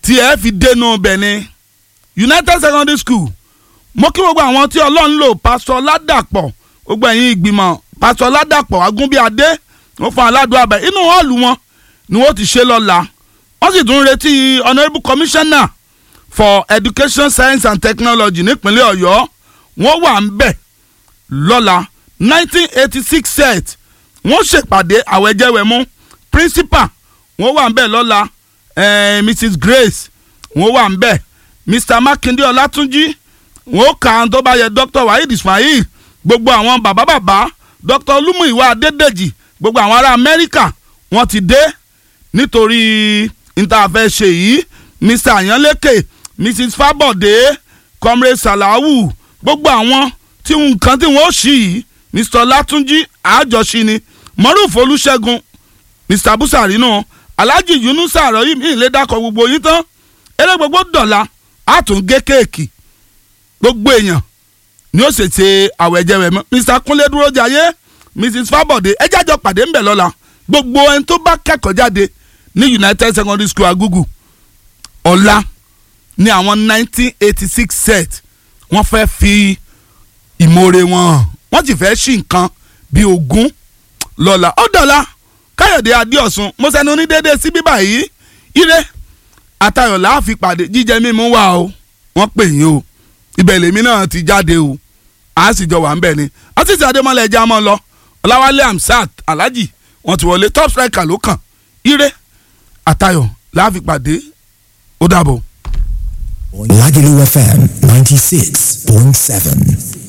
tí ẹ fi dénú bẹ̀ ni united secondary school mo kí gbogbo àwọn tí ọlọ́run lò pásọ ládàpọ̀ gbogbo ẹ̀yin ìgbìmọ̀ pásọ ládàpọ̀ agúnbíadé wọ́n fún aládùn abẹ inú họ́ọ̀lù wọn ni wọ́n ti ṣe lọ́la wọ́n sì tún retí honourable commissioner for education science and technology nípínlẹ̀ ọ̀yọ́ wọ́n wà ń bẹ̀ lọ́la nineteen eighty six set wọ́n ṣèpàdé àwẹ̀jẹ̀wẹ̀mú principal wọ́n wà ń bẹ̀ lọ́la eh, mrs grace wọ́n wà ń bẹ̀ mr makinde ọlátúnjì wọ́n kà á tó bá yẹ dr waheed ismail gbogbo àwọn bàbá bàbá dr olúmúìwá adédèjì gbogbo àwọn ará amẹ́ríkà wọ́n ti dé nítorí ìtàfẹ́ ṣe yìí mr ayanleke mrs fabode comrade salawu gbogbo àwọn tí nǹkan tí wọ́n ṣì yìí mr látúnjì àjọṣe ni moruf olùṣègùn mr busari náà alhaji yunusa àròyìn mi lè dákọ̀ gbogbo yín tán eré gbogbo dọ̀la á tún gé kéèkì gbogbo èèyàn ni ó ṣe ṣe àwẹ̀jẹ̀wẹ̀ mọ́ mr kúnlé dúró jayé mrs fabode ẹ jájọ pàdé ńbẹ̀ lọ́la gbogbo ẹni tó bá kẹ́kọ̀ọ́ jáde ní united secondary school agugu ọ̀la ní àwọn nineteen eighty six set wọ́n fẹ́ fi ìmoore wọn hàn wọ́n sì fẹ́ ṣí nǹkan bíi ogún lọ́la ó dọ̀la káyọ̀dé adéọ̀sùn mo sẹ́ni onídéédé sí bíbá yìí ire àtayọ̀ láàfin pàdé jíjẹ mímú wà o wọ́n pè yín o ibẹ̀ lèmi náà ti jáde o a sì jọ wà ń bẹ̀ ni àtìsí adémọlẹ̀ ẹja mọ́ lọ ọláwálé amsat alhaji wọ́n ti wọlé top striker ló kàn ire àtayọ̀ láàfin pàdé ó dàbọ̀. Lagelu FM 96.7.